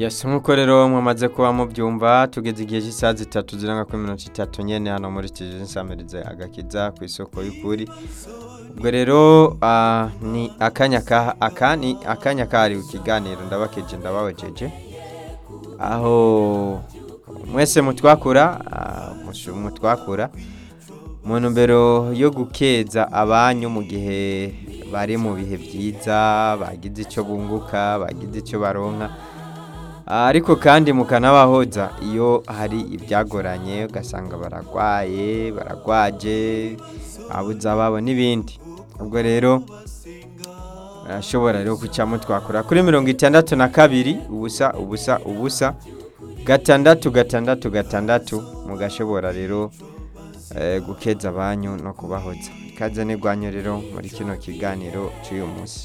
Yes nk'uko rero mwamaze kuba mubyumva tugeze igihe cy'isaha zitatu zirenga kuri mirongo itatu nyene hano muri Kije nsamirize agakiza ku isoko y'ukuri ubwo rero ah, ni akanya ka aka ni akanya kahariwe ikiganiro ndabakeje ndabawejeje aho mwese mutwakura ah, mushu- mutwakura mu ntumbero yo gukeza abanyu mu gihe bari mu bihe byiza bagize icyo bunguka bagize icyo baronka ariko kandi mukanabahoza iyo hari ibyagoranye ugasanga baragwaye baragwaje babuze ababo n'ibindi ubwo rero barashobora rero kucamo twakora kuri mirongo itandatu na kabiri ubusa ubusa ubusa gatandatu gatandatu gatandatu mugashobora rero eh, gukeza abanyu no kubahoza ikaze n'igwanyu rero muri kino kiganiro cy'uyu munsi